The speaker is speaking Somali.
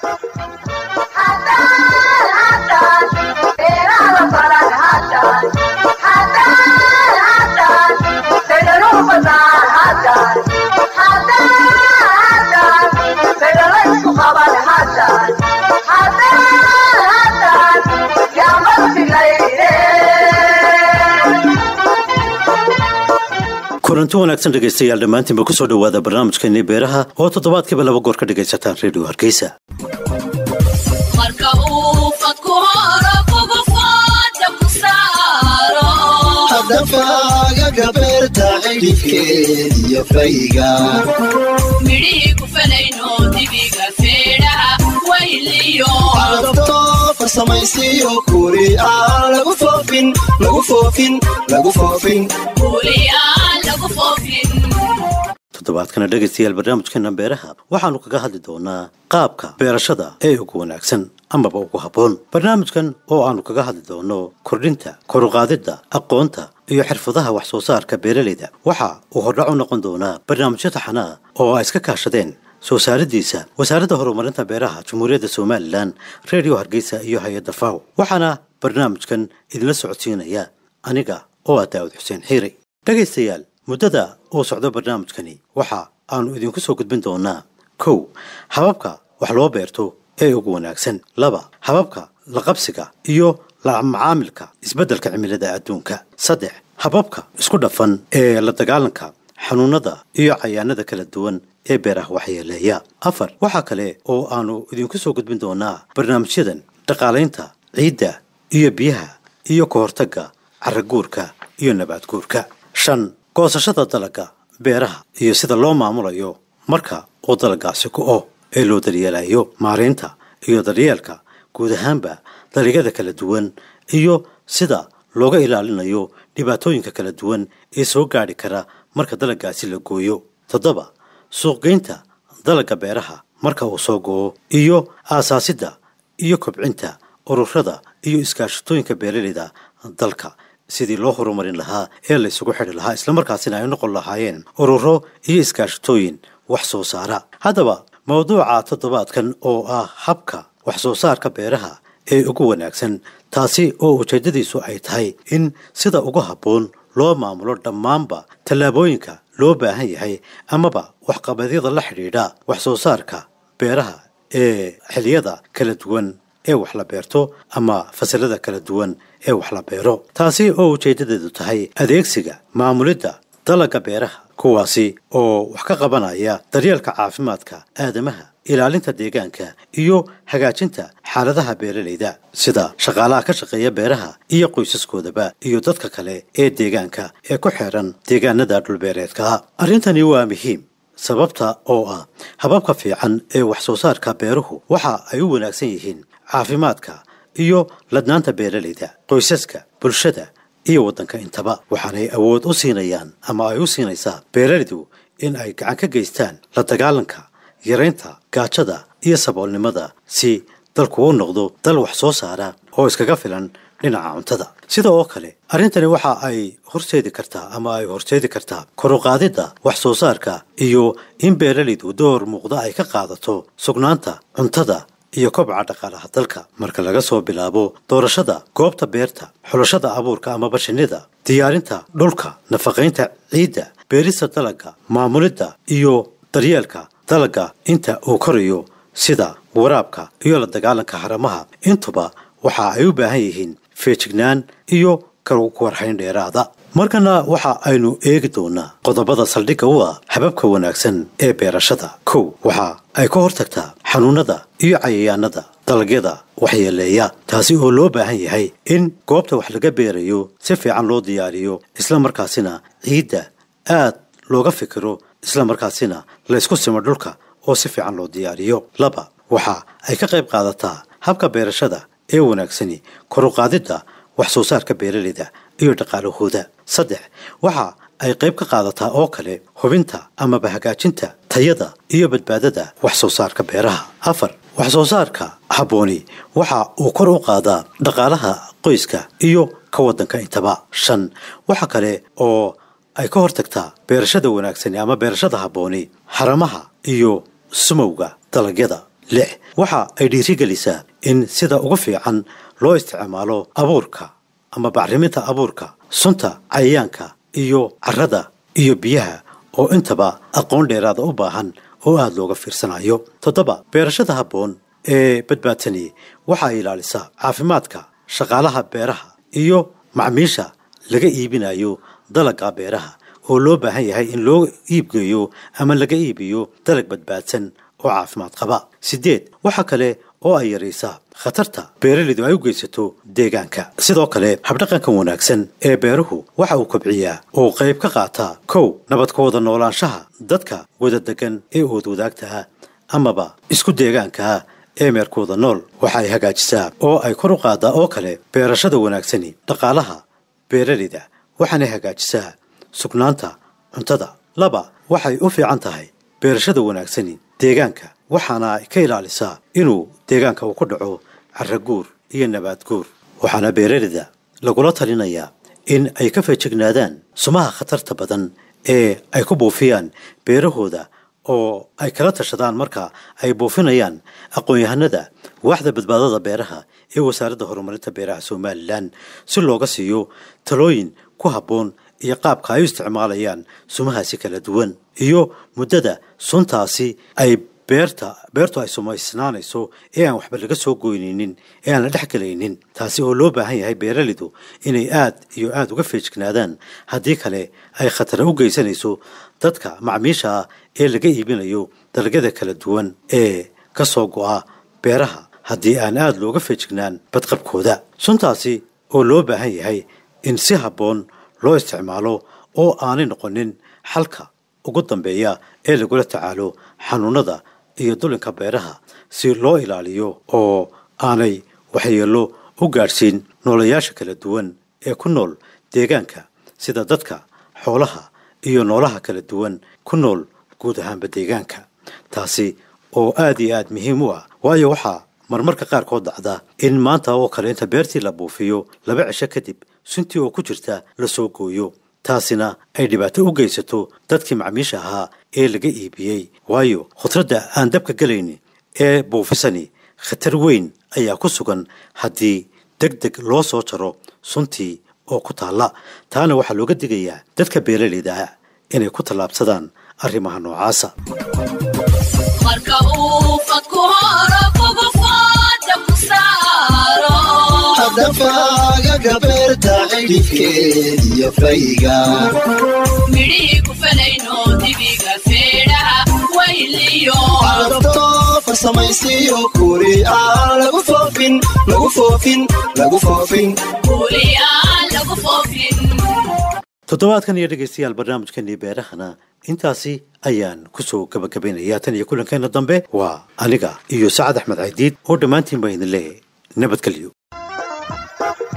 kulanti wanaagsan dhegaystayaal dhammaantiinba ku soo dhowaada barnaamijkeennii beeraha oo toddobaadkiiba laba goor ka dhegaysataan redio hargeysa hadafaaga beerta xidhifkeed iyo fayga adabto farsamaysiyo kuuri aan lagu foofin lagu foofin lagu foofin toddobaadkana dhegaystayaal barnaamijkeena beeraha waxaannu kaga hadli doonaa qaabka beerashada ee ugu wanaagsan amaba ugu habboon barnaamijkan oo aannu kaga hadli doono kordhinta koruqaadidda aqoonta iyo xirfadaha wax soo saarka beeralayda waxa uu hordhac u noqon doonaa barnaamijyo taxanaa oo ay iska kaashadeen soo saaridiisa wasaaradda horumarinta beeraha jamhuuriyadda somalilan redio hargeysa iyo hay-adda faw waxaana barnaamijkan idinla socodsiinaya aniga oo ah daawud xuseen xiiri dhegaystayaal muddada uu socdo barnaamijkani waxa aanu idinku soo gudbin doonaa kow hababka wax loo beerto ee ugu wanaagsan laba hababka la qabsiga iyo la macaamilka isbeddelka cimilada adduunka saddex hababka isku dhafan ee la dagaalanka xanuunada iyo cayaanada kala duwan ee beeraha waxyeeleeya afar waxaa kale oo aanu idinku soo gudbin doonaa barnaamijyadan dhaqaalaynta ciidda iyo biyaha iyo ka hortagga caraguurka iyo nabaadguurka shan goosashada dalagga beeraha iyo sida loo maamulayo marka uu dalaggaasi go'o ee loo daryeelayo maaraynta iyo daryeelka guud ahaanba dalagyada kala duwan iyo sida looga ilaalinayo dhibaatooyinka kala duwan ee soo gaadhi kara marka dalaggaasi la gooyo toddoba suuqgeynta dalagga beeraha marka uu soo go'o iyo aasaasidda iyo kobcinta ururada iyo iskaashatooyinka beeralayda dalka sidii loo horumarin lahaa ee la isugu xidhi lahaa islamarkaasina ay noqon lahaayeen ururo iyo iskaashatooyin wax soo saara haddaba mawduuca toddobaadkan oo ah habka wax soo saarka beeraha ee ugu wanaagsan taasi oo ujeeddadiisu ay tahay in sida ugu habboon loo maamulo dhammaanba tallaabooyinka loo baahan yahay amaba waxqabadyada la xidhiidha wax soo saarka beeraha ee xiliyada kala duwan ee wax la beerto ama fasalada kala duwan ee wax la beero taasi oo ujeeddadeedu tahay adeegsiga maamulidda dalagga beeraha kuwaasi oo wax ka qabanaya daryeelka caafimaadka aadamaha ilaalinta deegaanka iyo hagaajinta xaaladaha beeralayda sida shaqaalaha ka shaqeeya beeraha iyo qoysaskoodaba iyo dadka kale ee deegaanka ee ku xeeran deegaanada dhulbeereedka arrintani waa muhiim sababta oo ah hababka fiican ee wax soo saarka beeruhu waxa ay u wanaagsan yihiin caafimaadka iyo ladnaanta beeralayda qoysaska bulshada iyo waddanka intaba waxaanay awood u siinayaan ama ay u siinaysaa beeralaydu in ay gacan ka geystaan la dagaalanka yaraynta gaajada iyo saboolnimada si dalku u noqdo dal wax soo saara oo iskaga filan dhinaca cuntada sida oo kale arrintani waxa ay horseedi kartaa ama ay horseedi kartaa koruqaadidda wax soo saarka iyo in beeralaydu door muuqda ay ka qaadato sugnaanta cuntada iyo kobca dhaqaalaha dalka marka laga soo bilaabo doorashada goobta beerta xulashada abuurka ama bashinida diyaarinta dhulka nafaqaynta ciidda beerista dalagga maamulidda iyo daryeelka dalagga inta uu korayo sida waraabka iyo la dagaalanka haramaha intuba waxa ay u baahan yihiin feejignaan iyo kawarhayn dheeraada markana waxa aynu eegi doonaa qodobada saldhigga u ah hababka wanaagsan ee beerashada kow waxa ay ka hortagtaa xanuunada iyo cayayaanada dalagyada waxyeeleeya taasi oo loo baahan yahay in goobta wax laga beerayo si fiican loo diyaariyo isla markaasina ciidda aad looga fikiro isla markaasina laysku simo dhulka oo si fiican loo diyaariyo laba waxa ay ka qayb qaadataa habka beerashada ee wanaagsani koruqaadidda wax soo saarka beeralayda iyo dhaqaalahooda saddex waxa ay qayb ka qaadataa oo kale hubinta amaba hagaajinta tayada iyo badbaadada wax soo saarka beeraha afar wax soo saarka habbooni waxa uu kor u qaadaa dhaqaalaha qoyska iyo ka waddanka intaba shan waxa kale oo ay ka hortagtaa beerashada wanaagsani ama beerashada habbooni haramaha iyo sumowga dalagyada lix waxa ay dhiirigelisaa in sida ugu fiican loo isticmaalo abuurka ama bacriminta abuurka sunta cayayaanka iyo carrada iyo biyaha oo intaba aqoon dheeraada u baahan oo aada looga fiirsanayo toddoba beerashada habboon ee badbaadsani waxa ay ilaalisaa caafimaadka shaqaalaha beeraha iyo macmiisha laga iibinayo dalagga beeraha oo loo baahan yahay in loo iibgeeyo ama laga iibiyo dalag badbaadsan oo caafimaad qaba siddeed waxa kale oo ay yaraysaa khatarta beeraleydu ay u geysato deegaanka sidoo kale habdhaqankan wanaagsan ee beeruhu waxa uu kobciyaa oo qayb ka qaataa kow nabadka wada noolaanshaha dadka wada degan ee ood wadaagta ah amaba isku deegaanka ah ee meerkooda nool waxa ay hagaajisaa oo ay kor u qaadaa oo kale beerashada wanaagsani dhaqaalaha beeraleyda waxaanay hagaajisaa sugnaanta cuntada laba waxay u fiican tahay beerashada wanaagsani deegaanka waxaana ay ka ilaalisaa inuu deegaanka uu ku dhaco carraguur iyo nabaad guur waxaana beeraleyda lagula talinayaa in ay ka feejignaadaan sumaha khatarta badan ee ay ku buufiyaan beerahooda oo ay kala tashadaan marka ay buufinayaan aqoon-yahanada waaxda badbaadada beeraha ee wasaaradda horumarinta beeraha somalilan si looga siiyo talooyin ku habboon iyo qaabka ay u isticmaalayaan sumahaasi kala duwan iyo muddada suntaasi ay beerta beertu ay sumaysnaanayso ee aan waxba laga soo goynaynin ee aan la dhex gelaynin taasi oo loo baahan yahay beeraleydu inay aad iyo aada uga feejignaadaan haddii kale ay khatara u geysanayso dadka macmiisha ah ee laga iibinayo dalagyada kala duwan ee ka soo go'a beeraha haddii aan aada looga feejignaan badqabkooda suntaasi oo loo baahan yahay in si habboon loo isticmaalo oo aanay noqonin xalka ugu dambeeya ee lagula tacaalo xanuunada iyo dulinka beeraha si loo ilaaliyo oo aanay waxyeello u gaadhsiin noolayaasha kala duwan ee ku nool deegaanka sida dadka xoolaha iyo noolaha kala duwan ku nool guud ahaanba deegaanka taasi oo aad iyo aad muhiim u ah waayo waxaa marmarka qaarkood dhacda in maanta oo kale inta beertii la buufiyo laba cisho kadib suntii oo ku jirta la soo gooyo taasina ay dhibaato u geysato dadkii macmiisha ahaa ee laga iibiyey waayo khudradda aan dabka gelayni ee buufisani khatar weyn ayaa ku sugan haddii deg deg loo soo jaro suntii oo ku taalla taana waxaa looga digayaa dadka beeraleyda ah inay ku tallaabsadaan arrimaha noocaasa marka uu fadku horo kugu fooda ku saaro hadafagaga beerta xidhifkeed iyo fayga midhihii ku falayno dibiga feedhaha wayliyo adabtoofa samaysiyo kuri aan lagu foofin lagu foofin lagu foofin kuuliyaan lagu foofin toddobaadkan iyo dhegaystayaal barnaamijkanii beerahana intaasi ayaan kusoo gabagabaynayaa tan iyo kulankeena dambe waa aniga iyo sacad axmed caydiid oo dhammaantiin baa idin leeyahay nabadgelyo